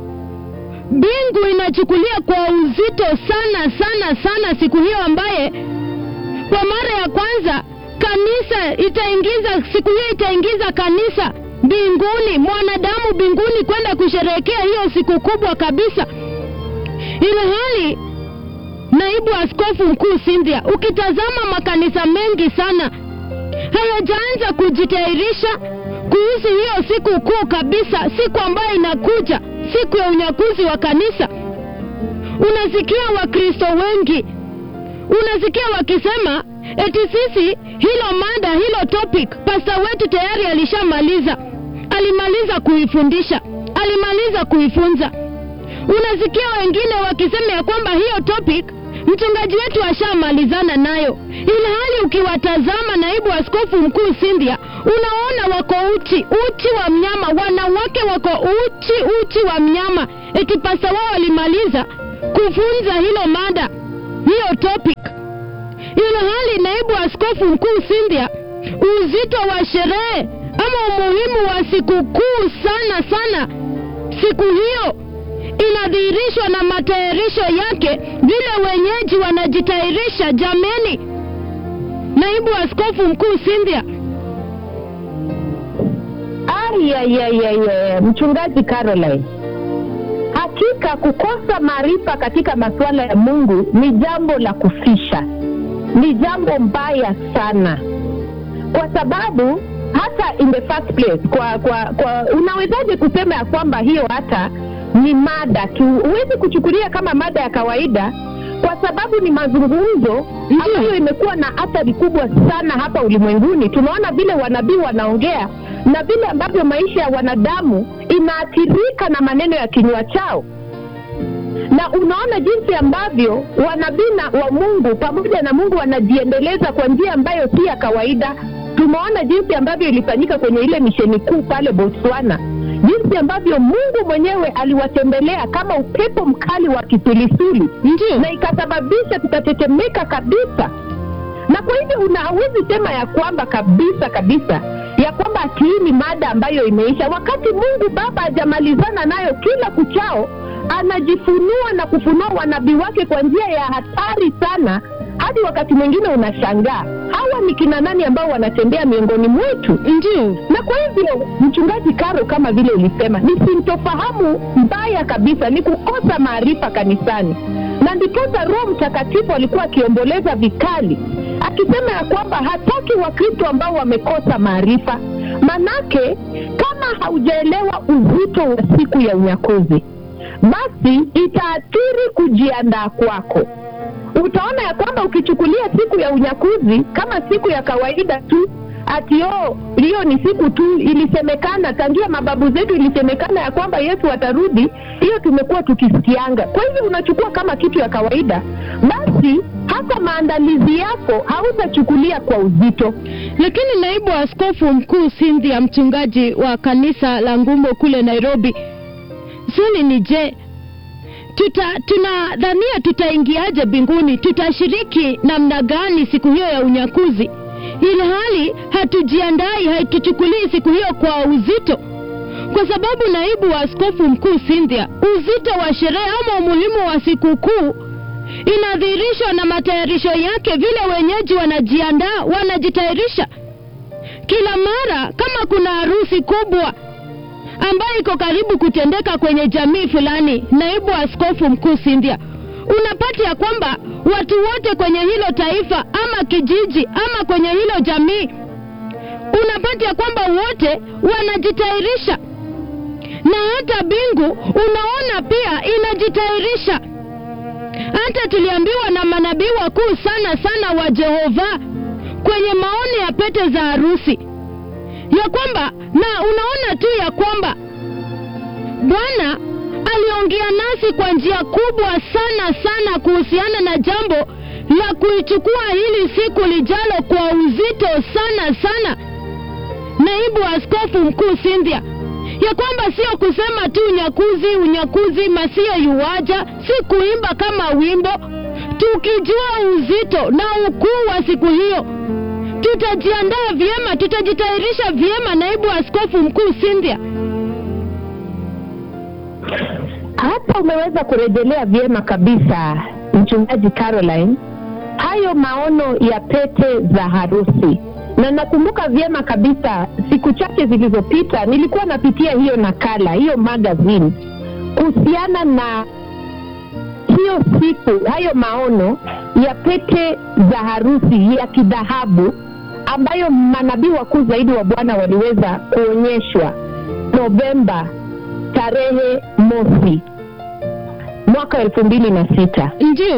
mbingu inachukulia kwa uzito sana sana sana siku hiyo ambaye kwa mara ya kwanza kanisa itaingiza siku hiyo itaingiza kanisa mbinguni mwanadamu mbinguni kwenda kusherehekea hiyo siku kubwa kabisa ile hali naibu askofu mkuu Cynthia ukitazama makanisa mengi sana hayajaanza kujitayarisha kuhusu hiyo siku kuu kabisa siku ambayo inakuja siku ya unyakuzi wa kanisa unasikia wakristo wengi unasikia wakisema eti sisi hilo mada hilo topic pasta wetu tayari alishamaliza alimaliza kuifundisha alimaliza kuifunza unasikia wengine wakisema ya kwamba hiyo topic mchungaji wetu ashamalizana nayo ilhali ukiwatazama naibu askofu mkuu Cynthia unaona wako uchi uchi wa mnyama wanawake wako uchi uchi wa mnyama eti pasta wao walimaliza kufunza hilo mada hiyo topic ilhali naibu askofu mkuu Cynthia uzito wa sherehe ama umuhimu wa sikukuu sana sana siku hiyo inadhihirishwa na matayarisho yake vile wenyeji wanajitayarisha jameni naibu askofu mkuu Cynthia Ayayayaya, mchungaji Caroline, hakika kukosa maarifa katika masuala ya Mungu ni jambo la kufisha, ni jambo mbaya sana, kwa sababu hata in the first place, kwa kwa kwa unawezaje kusema ya kwamba hiyo hata ni mada tu, huwezi kuchukulia kama mada ya kawaida, kwa sababu ni mazungumzo ambayo imekuwa na athari kubwa sana hapa ulimwenguni. Tunaona vile wanabii wanaongea na vile ambavyo maisha ya wanadamu inaathirika na maneno ya kinywa chao na unaona jinsi ambavyo wanabii na wa Mungu pamoja na Mungu wanajiendeleza kwa njia ambayo si ya kawaida. Tumeona jinsi ambavyo ilifanyika kwenye ile misheni kuu pale Botswana, jinsi ambavyo Mungu mwenyewe aliwatembelea kama upepo mkali wa kisulisuli ndio na ikasababisha tukatetemeka kabisa na kwa hivyo una hauwezi sema ya kwamba kabisa kabisa ya kwamba ati hii ni mada ambayo imeisha wakati mungu baba hajamalizana nayo kila kuchao anajifunua na kufunua wanabii wake kwa njia ya hatari sana hadi wakati mwingine unashangaa hawa ni kina nani ambao wanatembea miongoni mwetu ndio na kwa hivyo mchungaji karo kama vile ulisema ni sintofahamu mbaya kabisa ni kukosa maarifa kanisani na ndiposa roho mtakatifu alikuwa akiomboleza vikali akisema ya kwamba hataki wakristo ambao wamekosa maarifa manake kama haujaelewa uzito wa siku ya unyakuzi basi itaathiri kujiandaa kwako utaona ya kwamba ukichukulia siku ya unyakuzi kama siku ya kawaida tu ati oh, hiyo ni siku tu ilisemekana tangia mababu zetu ilisemekana ya kwamba yesu atarudi hiyo tumekuwa tukisikianga kwa hivyo unachukua kama kitu ya kawaida basi hata maandalizi yako hautachukulia kwa uzito lakini naibu askofu mkuu Cynthia mchungaji wa kanisa la Ngumbo kule Nairobi swali ni je tuta tunadhania tutaingiaje mbinguni tutashiriki namna gani siku hiyo ya unyakuzi ilhali hatujiandai hatuchukulii siku hiyo kwa uzito kwa sababu naibu wa askofu mkuu Cynthia uzito wa sherehe ama umuhimu wa sikukuu inadhihirishwa na matayarisho yake vile wenyeji wanajiandaa wanajitayarisha kila mara kama kuna harusi kubwa ambayo iko karibu kutendeka kwenye jamii fulani naibu askofu mkuu Cynthia unapata ya kwamba watu wote kwenye hilo taifa ama kijiji ama kwenye hilo jamii unapata ya kwamba wote wanajitayarisha na hata bingu unaona pia inajitayarisha hata tuliambiwa na manabii wakuu sana sana wa Jehova kwenye maono ya pete za harusi ya kwamba na unaona tu ya kwamba Bwana aliongea nasi kwa njia kubwa sana sana kuhusiana na jambo la kuichukua hili siku lijalo kwa uzito sana sana. Naibu askofu mkuu Cynthia, ya kwamba sio kusema tu unyakuzi unyakuzi masio yuwaja, si kuimba kama wimbo, tukijua uzito na ukuu wa siku hiyo tutajiandaa vyema, tutajitayarisha vyema. Naibu askofu mkuu Cynthia, hata umeweza kurejelea vyema kabisa mchungaji Caroline hayo maono ya pete za harusi, na nakumbuka vyema kabisa siku chache zilizopita nilikuwa napitia hiyo nakala hiyo magazine kuhusiana na hiyo siku, hayo maono ya pete za harusi ya kidhahabu ambayo manabii wakuu zaidi wa Bwana waliweza kuonyeshwa Novemba tarehe mosi mwaka elfu mbili na sita ndio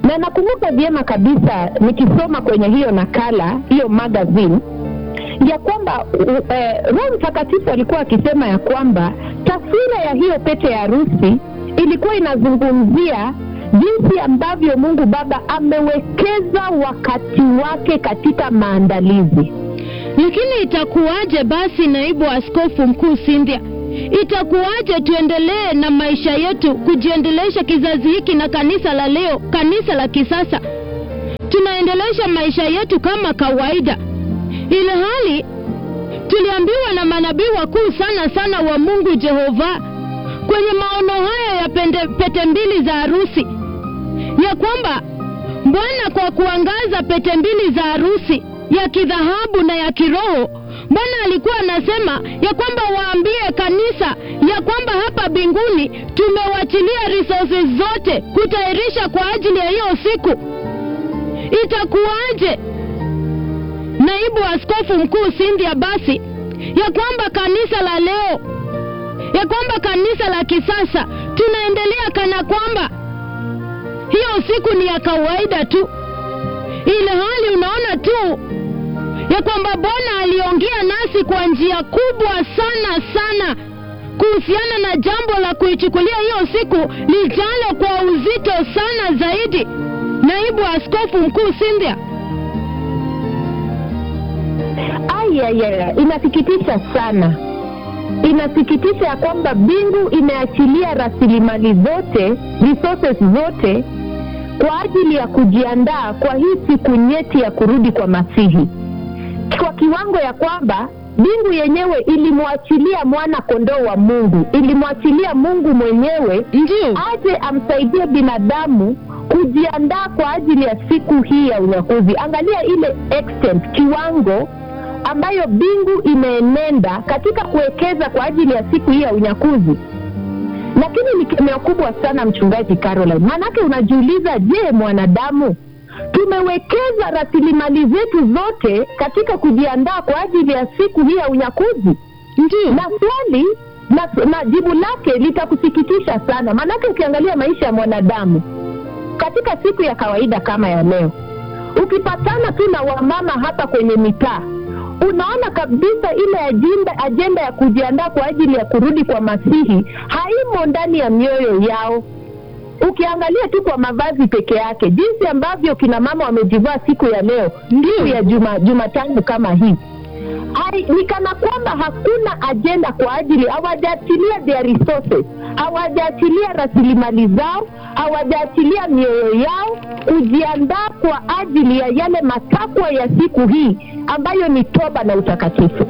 na nakumbuka vyema kabisa nikisoma kwenye hiyo nakala hiyo magazine ya kwamba u- eh, roho mtakatifu alikuwa akisema ya kwamba taswira ya hiyo pete ya harusi ilikuwa inazungumzia jinsi ambavyo mungu baba amewekeza wakati wake katika maandalizi Lakini itakuwaje basi, naibu askofu mkuu Cynthia, itakuwaje tuendelee na maisha yetu kujiendelesha kizazi hiki na kanisa la leo, kanisa la kisasa, tunaendelesha maisha yetu kama kawaida, ile hali tuliambiwa na manabii wakuu sana sana wa Mungu Jehova kwenye maono haya ya pende, pete mbili za harusi ya kwamba Bwana kwa kuangaza pete mbili za harusi ya kidhahabu na ya kiroho, Bwana alikuwa anasema ya kwamba waambie kanisa ya kwamba hapa mbinguni tumewachilia resources zote kutayarisha kwa ajili ya hiyo siku. Itakuwaje, naibu askofu mkuu Cynthia, basi ya kwamba kanisa la leo, ya kwamba kanisa la kisasa tunaendelea kana kwamba hiyo siku ni ya kawaida tu, ile hali unaona tu ya kwamba Bwana aliongea nasi kwa njia kubwa sana sana kuhusiana na jambo la kuichukulia hiyo siku lijalo kwa uzito sana zaidi. Naibu askofu mkuu Cynthia, ayaya inasikitisha sana inasikitisha ya kwamba mbingu imeachilia rasilimali zote resources zote kwa ajili ya kujiandaa kwa hii siku nyeti ya kurudi kwa masihi kwa kiwango ya kwamba mbingu yenyewe ilimwachilia mwana kondoo wa mungu ilimwachilia mungu mwenyewe ndio aje amsaidie binadamu kujiandaa kwa ajili ya siku hii ya unyakuzi angalia ile extent kiwango ambayo mbingu imeenenda katika kuwekeza kwa ajili ya siku hii ya unyakuzi lakini ni kemeo kubwa sana mchungaji caroline maanake unajiuliza je mwanadamu tumewekeza rasilimali zetu zote katika kujiandaa kwa ajili ya siku hii ya unyakuzi ndio na swali na, na jibu lake litakusikitisha sana maanake ukiangalia maisha ya mwanadamu katika siku ya kawaida kama ya leo ukipatana tu na wamama hapa kwenye mitaa unaona kabisa ile ajenda, ajenda ya kujiandaa kwa ajili ya kurudi kwa masihi haimo ndani ya mioyo yao ukiangalia tu kwa mavazi peke yake jinsi ambavyo kina mama wamejivaa siku ya leo siku ya juma jumatano kama hii Hai- ni kana kwamba hakuna ajenda kwa ajili hawajaachilia their resources hawajaachilia rasilimali zao hawajaachilia mioyo yao kujiandaa kwa ajili ya yale matakwa ya siku hii ambayo ni toba na utakatifu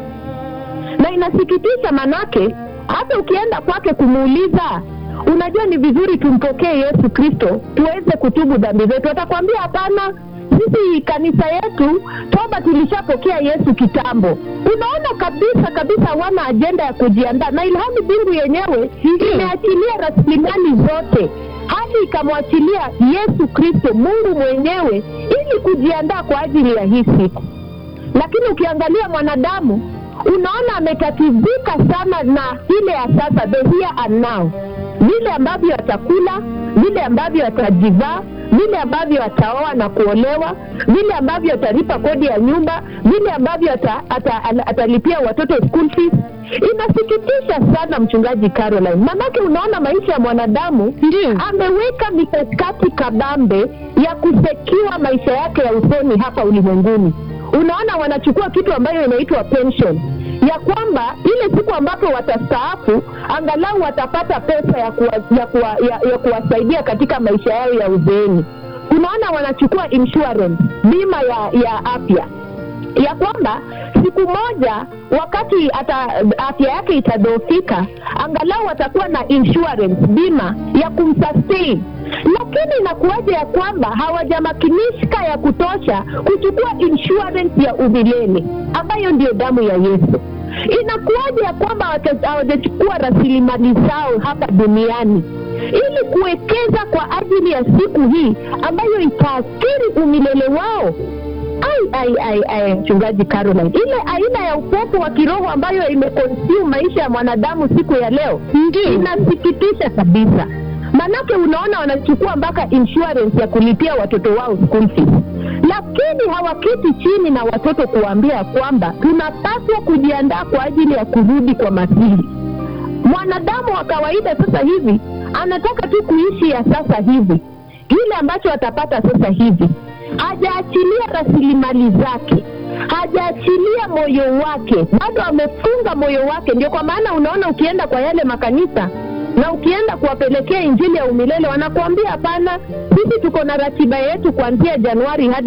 na inasikitisha manake hata ukienda kwake kumuuliza unajua ni vizuri tumpokee yesu kristo tuweze kutubu dhambi zetu atakwambia hapana sisi kanisa yetu toba tulishapokea yesu kitambo unaona kabisa kabisa wana ajenda ya kujiandaa na ilhami mbingu yenyewe imeachilia rasilimali zote hadi ikamwachilia yesu kristo mungu mwenyewe ili kujiandaa kwa ajili ya hii siku lakini ukiangalia mwanadamu unaona ametatizika sana na ile ya sasa the here and now vile ambavyo atakula vile ambavyo atajivaa vile ambavyo ataoa na kuolewa vile ambavyo atalipa kodi ya nyumba vile ambavyo ata, ata, ata, atalipia watoto school fees inasikitisha sana mchungaji caroline manake unaona maisha ya mwanadamu Ndio. ameweka mikakati kabambe ya kusekiwa maisha yake ya usoni hapa ulimwenguni unaona wanachukua kitu ambayo inaitwa pension ya kwamba ile siku ambapo watastaafu angalau watapata pesa ya, kuwa, ya, kuwa, ya, ya kuwasaidia katika maisha yao ya uzeeni unaona wanachukua insurance bima ya, ya afya ya kwamba siku moja wakati ata, afya yake itadhoofika angalau atakuwa na insurance bima ya kumsustain lakini inakuwaja ya kwamba hawajamakinika ya kutosha kuchukua insurance ya umilele ambayo ndio damu ya yesu inakuwaja ya kwamba hawata- hawajachukua rasilimali zao hapa duniani ili kuwekeza kwa ajili ya siku hii ambayo itaathiri umilele wao ai ai ai ai mchungaji caroline ile aina ya upepo wa kiroho ambayo imekonsume maisha ya mwanadamu siku ya leo ndio inasikitisha kabisa manake unaona wanachukua mpaka insurance ya kulipia watoto wao school fees lakini hawaketi chini na watoto kuwaambia kwamba tunapaswa kujiandaa kwa ajili ya kurudi kwa masihi mwanadamu wa kawaida sasa hivi anataka tu kuishi ya sasa hivi kile ambacho atapata sasa hivi hajaachilia rasilimali zake hajaachilia moyo wake bado amefunga moyo wake ndio kwa maana unaona ukienda kwa yale makanisa na ukienda kuwapelekea injili ya umilele wanakuambia hapana sisi tuko na ratiba yetu kuanzia januari hadi